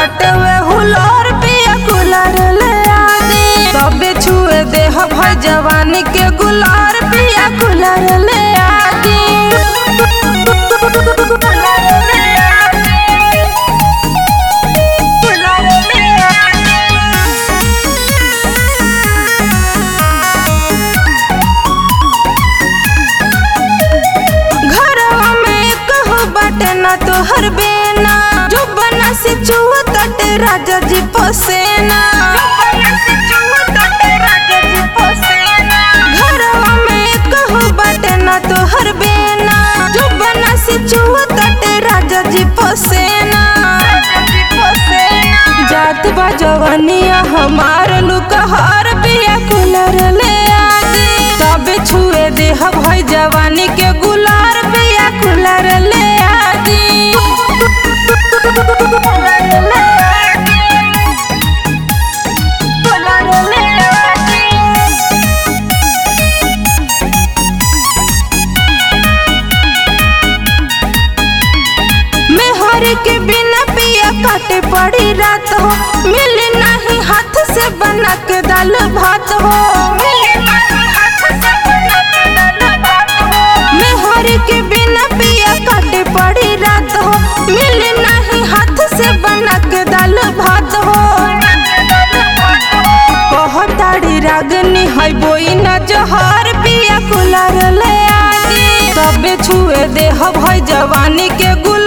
तटवे हुलोर पिया कुलर ले आदि तबे छुए देह भई जवानी के गुलार पिया कुलर ले आदि कुलर ले आदि कुलर ले घरवा में कहो बाटे ना तोहर बेना जो बना से चुआ तटे राजा जी पसेना घरवा में कहो बाटे ना तोहर बेना जो बना से चुआ तटे राजा जी पसेना जात बा जवानिया हमार लुकहार पिया कुलर ले आदि तबे छुए देह भई जवानी के गुलार पिया कुलर ले आदि कुलर ले आदि कुलर ले आदि मेहर के बिना पिया काटे पड़ी रात हो मिले नहीं हाथ से बना के दाल भात हो मेहर के बिना पिया काटे पड़ी रात हो मिले नहीं हाथ से बना के दाल भात हो कहताड़ी रागनी है बोई न जहर पिया कुलर ले आदि तबे छुए देह भई जवानी के गुल